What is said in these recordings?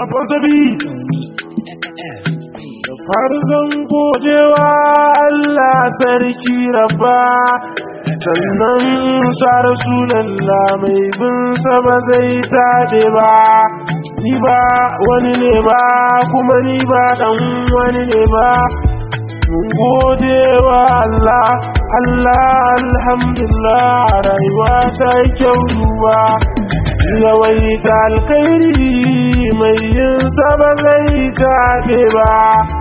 Rabon zabi da farzan godewa Allah sarki rabba sannan sa rasulallah mai bin ba zai taɗe ba ni ba wani ne ba kuma ni ba ɗan wani ne ba mun gode wa Allah Allah alhamdulillah rayuwa ta yi kyau duba yawaita alkhairi mai yin saba zai taɓe ba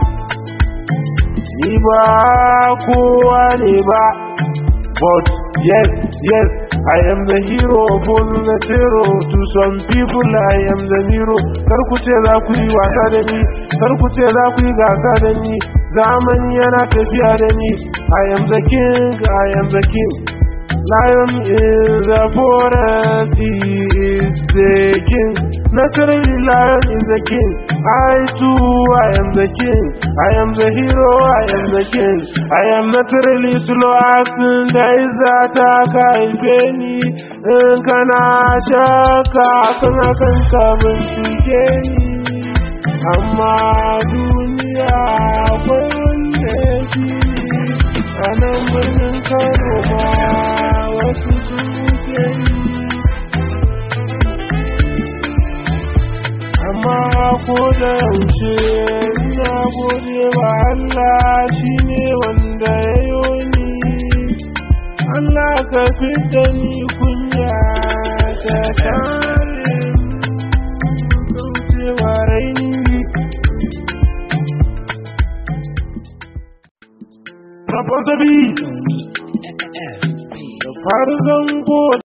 ni ba kowa ne ba but yes yes I am the hero full the hero to some people I am the hero kar ku ce za ku yi wasa da ni kar ku ce za ku yi gasa da ni zamani yana tafiya da ni I am the king I am the king Lion is the forest, he is the king. Naturally, lion is the king. I too, I am the king. I am the hero, I am the king. I am naturally slow acting, there is that I ni. In kana shaka, kana kan kabin tuke ni. Amma duniya akwai wanda shi a nan birnin Kano ma wasu suke yi amma ko da yaushe ina gode wa Allah shi ne wanda ya yi ni Allah ka fita ni kunya ta kare kaucewa raini Rabon zabi da farzan